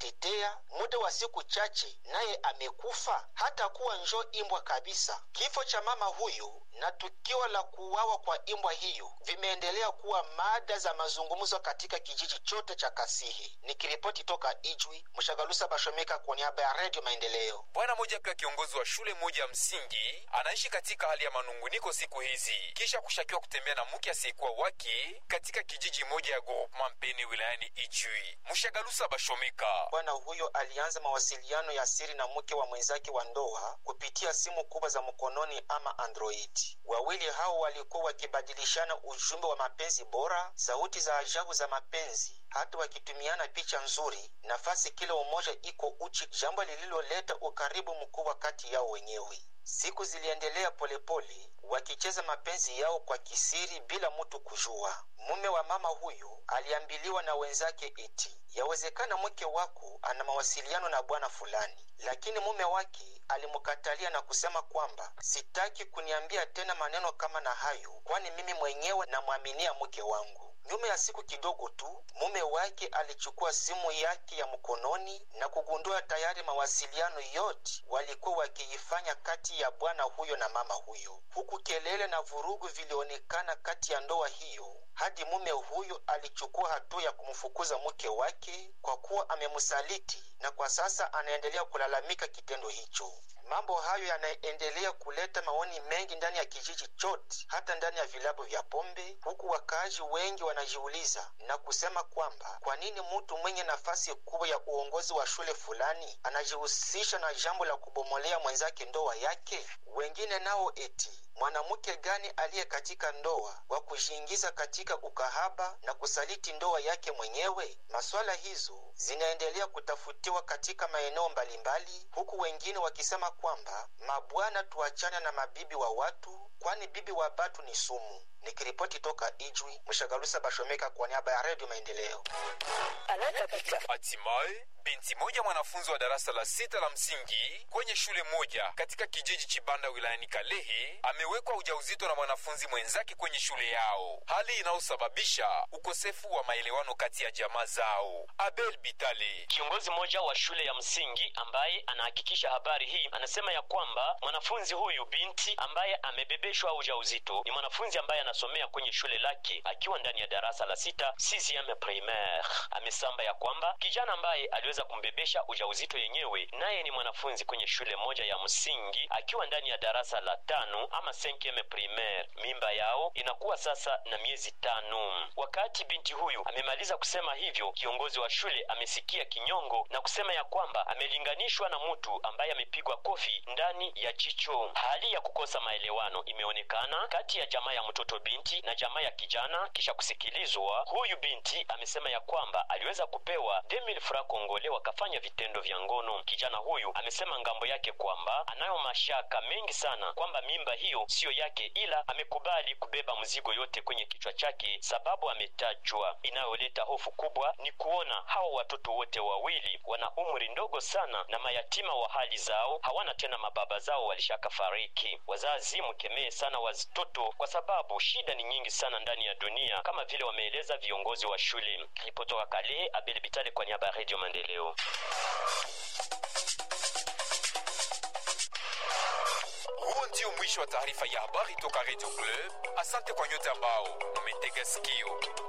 kujitetea, muda wa siku chache naye amekufa, hata kuwa njo imbwa kabisa. Kifo cha mama huyu na tukio la kuuawa kwa imbwa hiyo vimeendelea kuwa mada za mazungumzo katika kijiji chote cha Kasihi. Nikiripoti toka Ijwi, Mshagalusa Bashomeka kwa niaba ya Redio Maendeleo. Bwana mmoja pia kiongozi wa shule moja ya msingi anaishi katika hali ya manunguniko siku hizi kisha kushakiwa kutembea na mke asiyekuwa wake katika kijiji moja ya groupement Mpene wilayani Ijwi. Mshagalusa Bashomeka Bwana huyo alianza mawasiliano ya siri na mke wa mwenzake wa ndoa kupitia simu kubwa za mkononi ama Android. Wawili hao walikuwa wakibadilishana ujumbe wa mapenzi bora, sauti za ajabu za mapenzi, hata wakitumiana picha nzuri, nafasi kila umoja iko uchi, jambo lililoleta ukaribu mkubwa kati yao wenyewe. Siku ziliendelea polepole, wakicheza mapenzi yao kwa kisiri bila mtu kujua. Mume wa mama huyu aliambiliwa na wenzake eti yawezekana mke wako ana mawasiliano na bwana fulani, lakini mume wake alimkatalia na kusema kwamba sitaki kuniambia tena maneno kama na hayo, kwani mimi mwenyewe namwaminia mke wangu. Nyuma ya siku kidogo tu, mume wake alichukua simu yake ya mkononi na kugundua tayari mawasiliano yote walikuwa wakiifanya kati ya bwana huyo na mama huyo, huku kelele na vurugu vilionekana kati ya ndoa hiyo hadi mume huyo alichukua hatua ya kumfukuza mke wake kwa kuwa amemsaliti, na kwa sasa anaendelea kulalamika kitendo hicho. Mambo hayo yanaendelea kuleta maoni mengi ndani ya kijiji chote, hata ndani ya vilabu vya pombe, huku wakaaji wengi wanajiuliza na kusema kwamba kwa nini mtu mwenye nafasi kubwa ya uongozi wa shule fulani anajihusisha na jambo la kubomolea mwenzake ndoa yake. Wengine nao eti mwanamke gani aliye katika ndoa wa kujiingiza katika ukahaba na kusaliti ndoa yake mwenyewe? Maswala hizo zinaendelea kutafutiwa katika maeneo mbalimbali, huku wengine wakisema kwamba mabwana, tuachane na mabibi wa watu, kwani bibi wa batu ni sumu. Nikiripoti toka Ijwi, Mshagalusa Bashomeka kwa niaba ya Redio Maendeleo. Hatimaye binti moja mwanafunzi wa darasa la sita la msingi kwenye shule moja katika kijiji Chibanda wilayani Kalehe amewekwa ujauzito na mwanafunzi mwenzake kwenye shule yao, hali inayosababisha ukosefu wa maelewano kati ya jamaa zao. Abel Bitale, Kiongozi mmoja wa shule ya msingi ambaye anahakikisha habari hii anasema ya kwamba mwanafunzi huyu binti ambaye amebebeshwa ujauzito ni mwanafunzi ambaye anasomea kwenye shule lake akiwa ndani ya darasa la sita CCM primaire. Amesamba ya kwamba kijana ambaye aliweza kumbebesha ujauzito yenyewe naye ni mwanafunzi kwenye shule moja ya msingi akiwa ndani ya darasa la tano ama 5 primaire. Mimba yao inakuwa sasa na miezi tano. Wakati binti huyu amemaliza kusema hivyo, kiongozi wa shule amesikia kinyongo na kusema ya kwamba amelinganishwa na mtu ambaye amepigwa kofi ndani ya jicho. Hali ya kukosa maelewano imeonekana kati ya jamaa ya mtoto binti na jamaa ya kijana. Kisha kusikilizwa, huyu binti amesema ya kwamba aliweza kupewa 2000 francs kongole wakafanya vitendo vya ngono. Kijana huyu amesema ngambo yake kwamba anayo mashaka mengi sana kwamba mimba hiyo siyo yake, ila amekubali kubeba mzigo yote kwenye kichwa chake, sababu ametajwa. Inayoleta hofu kubwa ni kuona hawa watoto wote wawili wana umri ndogo sana na mayatima wa hali zao, hawana tena mababa zao, walishakafariki. Wazazi mkemee sana watoto kwa sababu shida ni nyingi sana ndani ya dunia, kama vile wameeleza viongozi wa shule. Ripotoka Kale, Abel Bitale kwa niaba ya Radio Maendeleo. huo ndio mwisho wa taarifa ya habari toka Radio Club. Asante kwa nyote ambao mumetega sikio.